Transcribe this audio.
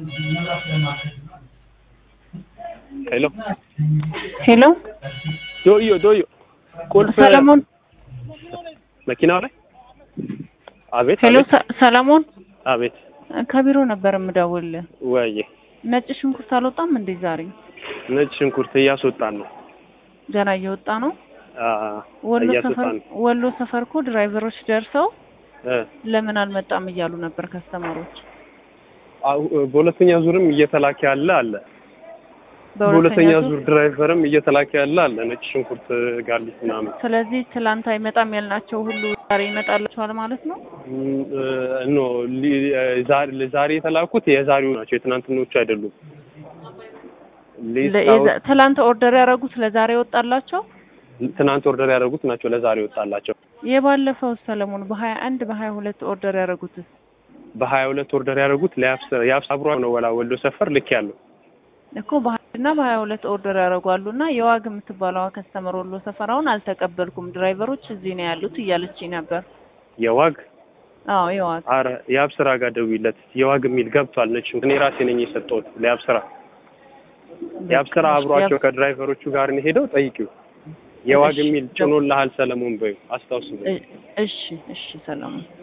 ሄሎ ሄሎ ዶዮ ዶዮ ቁልፍ ሰለሞን መኪናው ላይ አቤት ሄሎ አቤት ሰ- ሰለሞን አቤት ከቢሮ ነበር የምደውልልህ። ወይዬ ነጭ ሽንኩርት አልወጣም እንዴ ዛሬ? ነጭ ሽንኩርት እያስወጣን ነው ገና እየወጣ ነው። አ ወሎ ሰፈር እያስወጣን ነው ወሎ ሰፈር እኮ ድራይቨሮች ደርሰው እ ለምን አልመጣም እያሉ ነበር ከስተመሮች። አሁ- በሁለተኛ ዙርም እየተላከ ያለ አለ በሁለተኛ በሁለተኛ ዙር ዙር ድራይቨርም እየተላከ ያለ አለ ነጭ ሽንኩርት ጋርሊክ ምናምን ስለዚህ ትላንት አይመጣም ያልናቸው ሁሉ ዛሬ ይመጣላችኋል ማለት ነው። ም፣ እ፣ ኖ ሊ- እ፣ ዛሬ ዛሬ የተላኩት የዛሬው ናቸው የትናንትኖቹ አይደሉም ሊስት ለ- አውጥ- የዛ- ትላንት ኦርደር ያደረጉት ለዛሬ ወጣላቸው። ትናንት ኦርደር ያደረጉት ናቸው ለዛሬ ወጣላቸው የባለፈው ሰለሞን በሀያ አንድ በሀያ ሁለት ኦርደር ያደረጉት በሀያ ሁለት ኦርደር ያደረጉት ለያብስ ያብስ አብሮ ነው ወላ ወሎ ሰፈር ልክ ያለው እኮ በሀያ እና በሀያ ሁለት ኦርደር ያደረጓሉ እና የዋግ የምትባለዋ ከስተመር ወሎ ሰፈራውን አልተቀበልኩም ድራይቨሮች እዚህ ነው ያሉት እያለችኝ ነበር። የዋግ አዎ የዋግ አረ የአብስራ ጋር ደውይለት የዋግ የሚል ገብቷል ነጭ ሽንኩርት እኔ ራሴ ነኝ የሰጠሁት ለያብስራ የአብስራ አብሯቸው ከድራይቨሮቹ ጋር ነው ሄደው ጠይቂው የዋግ እሺ። የሚል ጭኖልሃል ሰለሞን በይው አስታውስ እሺ እሺ ሰለሞን